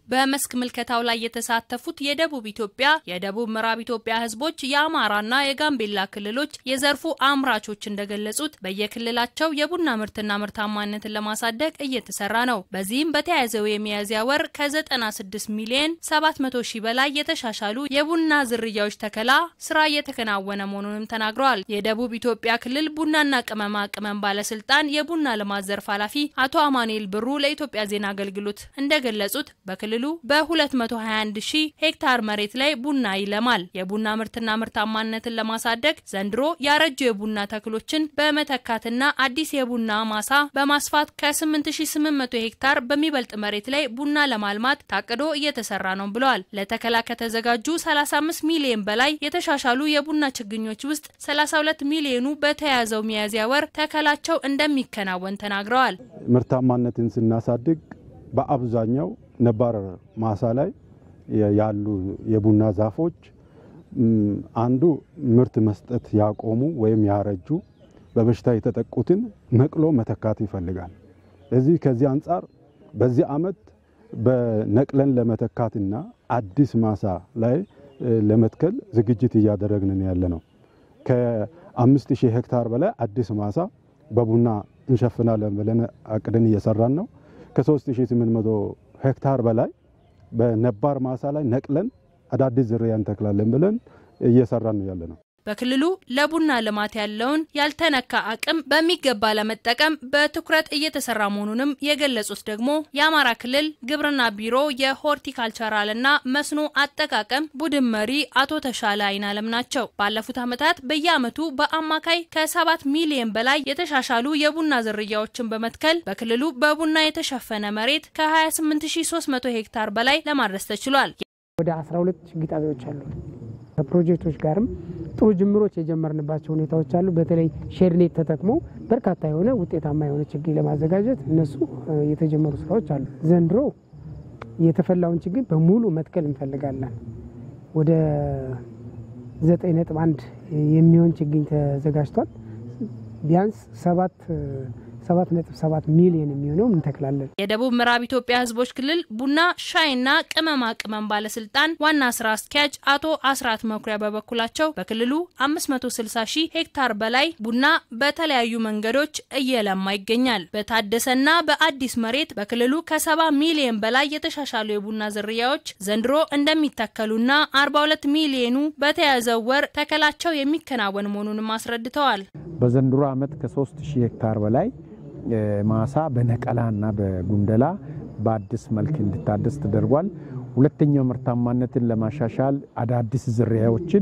በመስክ ምልከታው ላይ የተሳተፉት የደቡብ ኢትዮጵያ፣ የደቡብ ምዕራብ ኢትዮጵያ ህዝቦች፣ የአማራና የጋምቤላ ክልሎች የዘርፉ አምራቾች እንደገለጹት በየክልላቸው የቡና ምርትና ምርታማነትን ለማሳደግ እየተሰራ ነው። በዚህም በተያያዘው የሚያዝያ ወር ከ96 ሚሊዮን 700 ሺህ በላይ የተሻሻሉ የቡና ዝርያዎች ተከላ ስራ እየተከናወነ መሆኑንም ተናግረዋል። የደቡብ ኢትዮጵያ ክልል ቡናና ቅመማ ቅመም ባለስልጣን የቡና ልማት ዘርፍ ኃላፊ አቶ አማኑኤል ብሩ ለኢትዮጵያ ዜና አገልግሎት እንደገለጹት በክልሉ በ221 ሺህ ሄክታር መሬት ላይ ቡና ይለማል። የቡና ምርትና ምርታማነትን ለማሳደግ ዘንድሮ ያረጁ የቡና ተክሎችን በመተካትና አዲስ የቡና ማሳ በማስፋት ከ8800 ሄክታር በሚበልጥ መሬት ላይ ቡና ለማልማት ታቅዶ እየተሰራ ነው ብለዋል። ለተከላ ከተዘጋጁ 35 ሚሊዮን በላይ የተሻሻሉ የቡና ችግኞች ውስጥ 32 ሚሊዮኑ በተያያዘው ሚያዝያ ወር ተከላቸው እንደሚከናወን ተናግረዋል። ምርታማነትን ስናሳድግ በአብዛኛው ነባር ማሳ ላይ ያሉ የቡና ዛፎች አንዱ ምርት መስጠት ያቆሙ ወይም ያረጁ በበሽታ የተጠቁትን ነቅሎ መተካት ይፈልጋል። እዚህ ከዚህ አንጻር በዚህ ዓመት በነቅለን ለመተካትና አዲስ ማሳ ላይ ለመትከል ዝግጅት እያደረግን ያለ ነው። ከአምስት ሺህ ሄክታር በላይ አዲስ ማሳ በቡና እንሸፍናለን ብለን አቅደን እየሰራን ነው። ከ3800 ሄክታር በላይ በነባር ማሳ ላይ ነቅለን አዳዲስ ዝርያ እንተክላለን ብለን እየሰራን ነው ያለ ነው። በክልሉ ለቡና ልማት ያለውን ያልተነካ አቅም በሚገባ ለመጠቀም በትኩረት እየተሰራ መሆኑንም የገለጹት ደግሞ የአማራ ክልል ግብርና ቢሮ የሆርቲካልቸራልና መስኖ አጠቃቀም ቡድን መሪ አቶ ተሻለ አይናለም ናቸው። ባለፉት ዓመታት በየዓመቱ በአማካይ ከሰባት ሚሊዮን በላይ የተሻሻሉ የቡና ዝርያዎችን በመትከል በክልሉ በቡና የተሸፈነ መሬት ከ28300 ሄክታር በላይ ለማድረስ ተችሏል። ወደ 12 ችግኝ ጣቢያዎች አሉ። ከፕሮጀክቶች ጋርም ጥሩ ጅምሮች የጀመርንባቸው ሁኔታዎች አሉ። በተለይ ሼድኔት ተጠቅሞ በርካታ የሆነ ውጤታማ የሆነ ችግኝ ለማዘጋጀት እነሱ የተጀመሩ ስራዎች አሉ። ዘንድሮ የተፈላውን ችግኝ በሙሉ መትከል እንፈልጋለን። ወደ 9.1 የሚሆን ችግኝ ተዘጋጅቷል። ቢያንስ ሰባት 7.7 ሚሊዮን የሚሆነው እንተክላለን። የደቡብ ምዕራብ ኢትዮጵያ ሕዝቦች ክልል ቡና ሻይና ቅመማ ቅመም ባለስልጣን ዋና ስራ አስኪያጅ አቶ አስራት መኩሪያ በበኩላቸው በክልሉ 560 ሺህ ሄክታር በላይ ቡና በተለያዩ መንገዶች እየለማ ይገኛል። በታደሰና በአዲስ መሬት በክልሉ ከ70 ሚሊዮን በላይ የተሻሻሉ የቡና ዝርያዎች ዘንድሮ እንደሚተከሉና 42 ሚሊዮኑ በተያዘው ወር ተከላቸው የሚከናወን መሆኑንም አስረድተዋል። በዘንድሮ ዓመት ከ3 ሺህ ሄክታር በላይ ማሳ በነቀላና በጉንደላ በአዲስ መልክ እንዲታደስ ተደርጓል። ሁለተኛው ምርታማነትን ለማሻሻል አዳዲስ ዝርያዎችን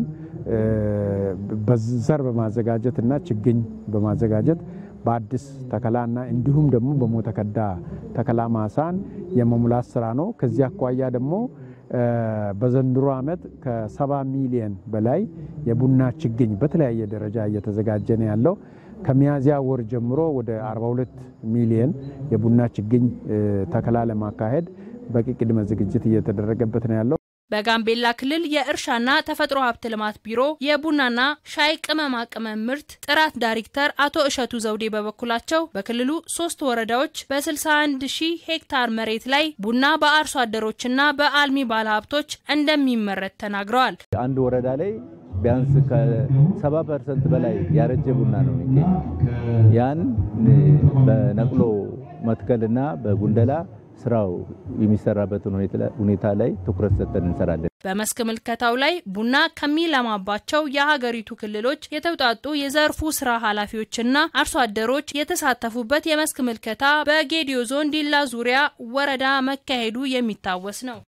በዘር በማዘጋጀት እና ችግኝ በማዘጋጀት በአዲስ ተከላና እንዲሁም ደግሞ በሞተከዳ ተከላ ማሳን የመሙላት ስራ ነው። ከዚህ አኳያ ደግሞ በዘንድሮ ዓመት ከሰባ ሚሊየን በላይ የቡና ችግኝ በተለያየ ደረጃ እየተዘጋጀ ነው ያለው። ከሚያዝያ ወር ጀምሮ ወደ 42 ሚሊየን የቡና ችግኝ ተከላ ለማካሄድ በቂ ቅድመ ዝግጅት እየተደረገበት ነው ያለው። በጋምቤላ ክልል የእርሻና ተፈጥሮ ሀብት ልማት ቢሮ የቡናና ሻይ ቅመማ ቅመም ምርት ጥራት ዳይሬክተር አቶ እሸቱ ዘውዴ በበኩላቸው በክልሉ ሶስት ወረዳዎች በ61 ሺህ ሄክታር መሬት ላይ ቡና በአርሶ አደሮችና በአልሚ ባለሀብቶች እንደሚመረት ተናግረዋል። አንድ ወረዳ ላይ ቢያንስ ከሰባ ፐርሰንት በላይ ያረጀ ቡና ነው የሚገኝ። ያን በነቅሎ መትከልና በጉንደላ ስራው የሚሰራበትን ሁኔታ ላይ ትኩረት ሰጥተን እንሰራለን። በመስክ ምልከታው ላይ ቡና ከሚለማባቸው የሀገሪቱ ክልሎች የተውጣጡ የዘርፉ ስራ ኃላፊዎችና አርሶ አደሮች የተሳተፉበት የመስክ ምልከታ በጌዲዮ ዞን ዲላ ዙሪያ ወረዳ መካሄዱ የሚታወስ ነው።